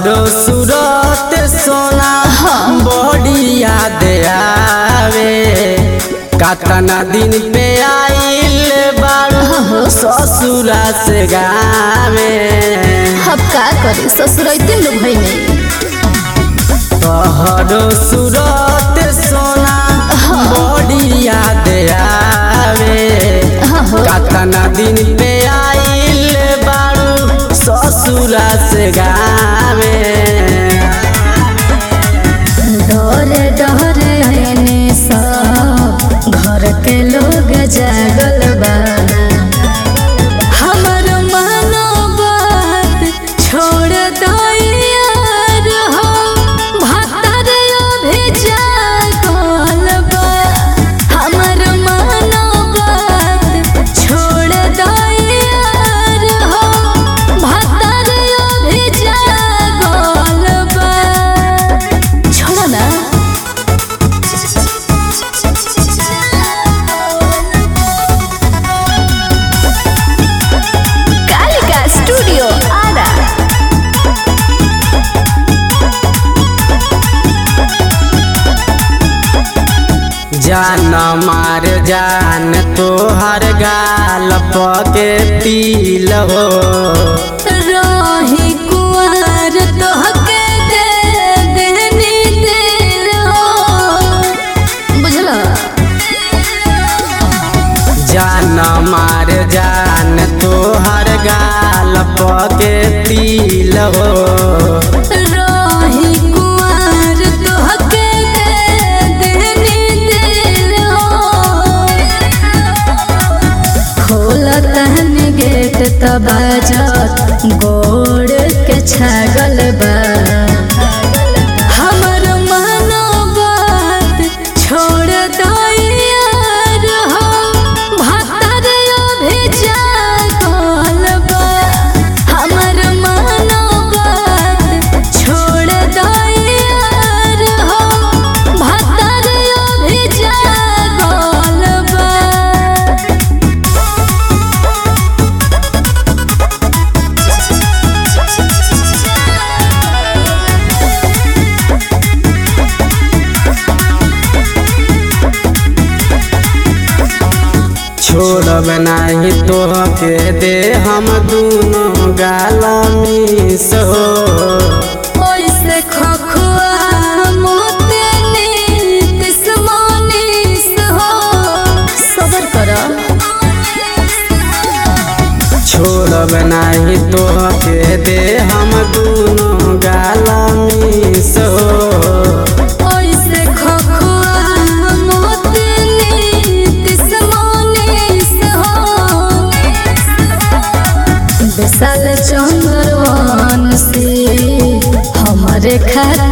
तोहरो सूरत सोना बड़ी याद आवे कतना दिन पे आइल बारू ससुरा से गावे अब का करे ससुरैते लोग है नहीं तोहरो सूरत सोना बड़ी याद आवे कतना दिन पे आइल बारू ससुरा से गावे डरे डरे आने सब घर के लोग जागल बा हमर मानो बात छोड़ दो यार हो भतर अभी जागल बा हमर मानो बात छोड़ दो यार हो भतर अभी जागल बा छोड़ो ना कालिका स्टूडियो आरा जान मार जान तोहर गाल पके तिल हो रही कुंवर तोहके दे देनी दिल हो बुझलो जान मार जान तोहर गाल पके तिल हो रही कुंवर तोहके दे देनी दिल हो खोलत हन गेट त बाजत गोड़ के छागल बा हमर मानो बात छोड़ दो यार हो भतर अभी जागल बा हमर मानो बात छोड़ दो यार हो भतर अभी जागल बा छोड़ब नाही तोहके दे हम दूनो गाल मिस हो ओइसे खखुआ मोते नीतिस मोनिस हो सबर कर छोड़ब नाही तोहके दे हम दूनो गाल मिस हो ओइसे खखुआ मोते नीतिस मोनिस हो विशाल चंद्रवन से हमारे खातिर